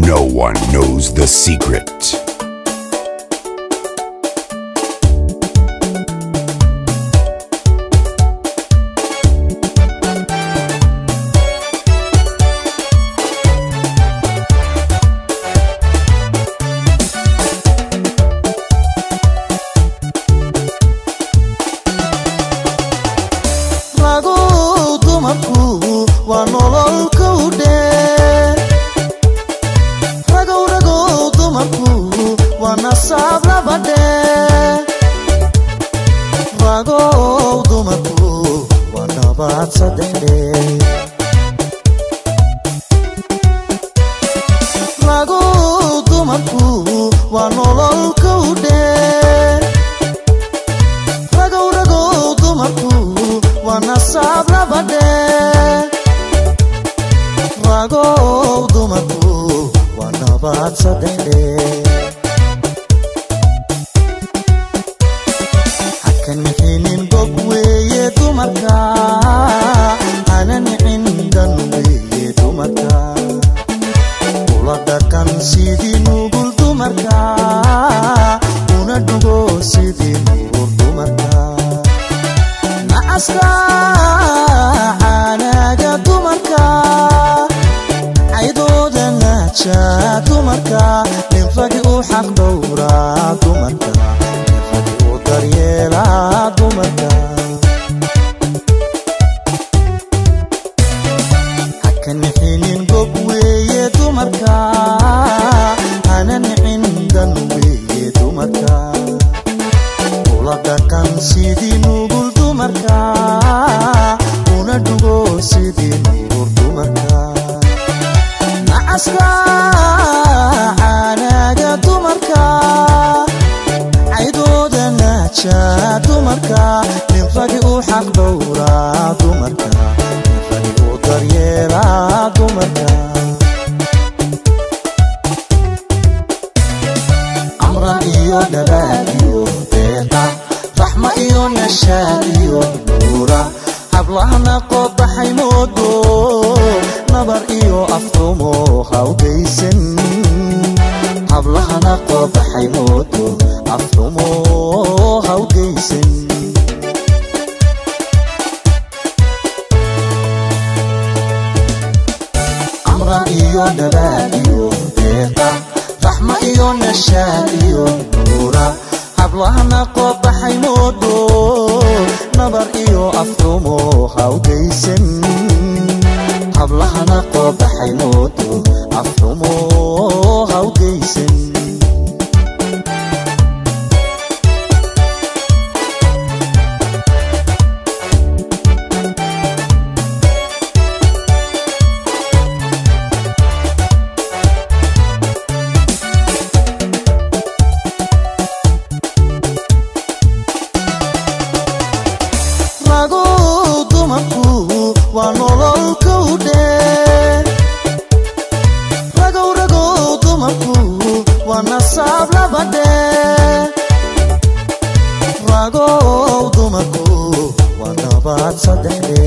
No one knows the secret. ragow dumarku waa nolol kowdhe ragow ragow dumarku waa nasaab labadhe ragow dumarku waa nabaad saddexdhe ragow dumarku waa nolol kowdhe ragow ragow dumarku waa nasaab labadhe ragow dumarku waa nabaad saddexdhe haka nixinin bog weeye dumarka hana nicin dhan weeye dumarka ula dhaqan sidii nugul dumarka una dhugo sidii nuur dumarka nacaska caanaaga dumarka caydooda naaja dumarka nin ragi u xaq dhowraa dumarka nin ragi u daryeelaa dumarka haka nixinin gog weeye dumarka hana nicin dan weeye dumarka ula dhaqan sidii nugul dumarka una dhugo sidii nuur dumarka nacaska caanaaga dumarka caydooda naaja dumarka nin ragi u xaq dhowraa dumarka nin ragi u daryeelaa dumarka amran iyo dhabaad iyo deeqa raxma iyo nashaad iyo nuura hablahana qobaxay moodo nabar iyo afrumo hawgaysan hablahana qobaxay moodo afrumo hawgaysan amran iyo dhabaad iyo deeqa raxma iyo nashaad iyo nuura hablahana qobaxay moodo nabar iyo afrumo hawgaysan hablahana qobaxay moodo afrumo hawgaysan ragow dumarku waa nolol kowdhe ragow ragow dumarku waa nasaab labadhe ragow dumarku waa nabaad saddexdhe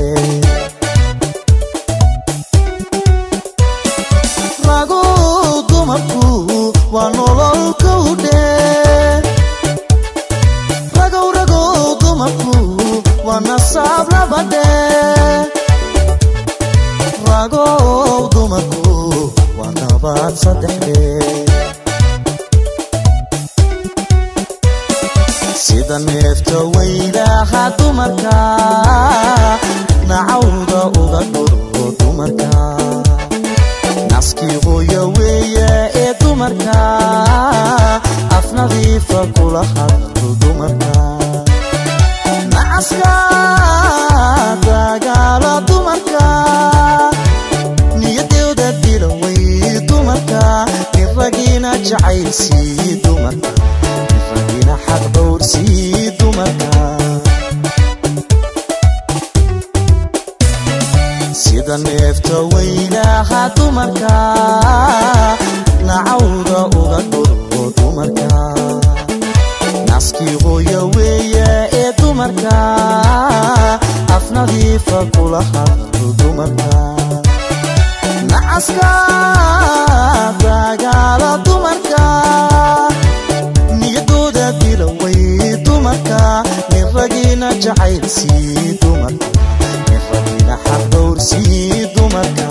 ragow dumarku waa nolol kowdhe ragow ragow dumarku waa nasaab labadhe ragow dumarku waa nabaad saddexdhe sida neefta weylaha dumarka nacawda uga dhuro dumarka naskii hooya weeye ee dumarka af nadiifa kula hadlo dumarka nacaska dagaala dumarka niyadooda dila way dumarka nin ragiina jacaylsii dumarka nin ragiina xaq dhowrsii dumarka sida neefta weylaha dumarka nacawda uga dhuro dumarka naskii hooya weeye ee dumarka af nadiifa kula hadlo dumarka nacaska nagaala dumarka niyadooda dilaway dumarka nin ragiina jacaylsii dumarka nin ragiina xaqdhowrsii dumarka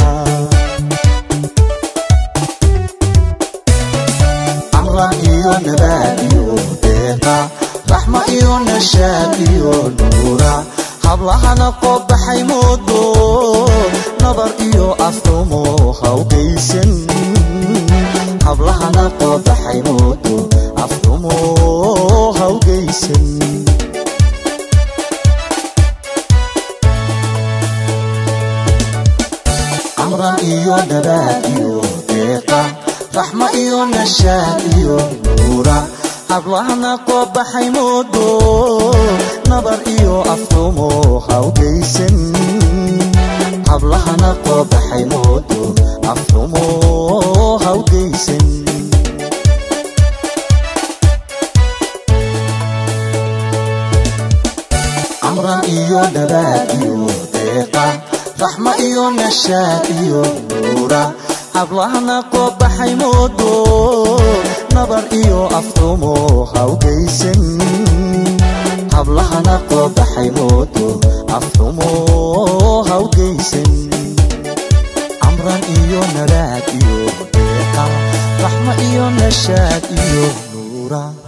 amran iyo nabaad iyo deeqa raxma iyo nashaad iyo nuura hablahana qoobaxay moodo nabar iyo afrumo hawgaysan hablahana qoobaxay moodo afrumo hawgaysan amran iyo nabaad iyo deeqa raxma iyo nashaad iyo nuura hablahana qoobaxay moodo nabar iyo afrumo hawgaysan hablahana qoobaxay moodo afrumo hawgaysan amran iyo nabaad iyo deeqa raxma iyo nashaad iyo nuura hablahana qoobaxay moodo nabar iyo afrumo hawgaysan hablahana qoobaxay moodo afrumo hawgaysan amran iyo nalaad iyo deeqa raxma iyo nashaad iyo nuura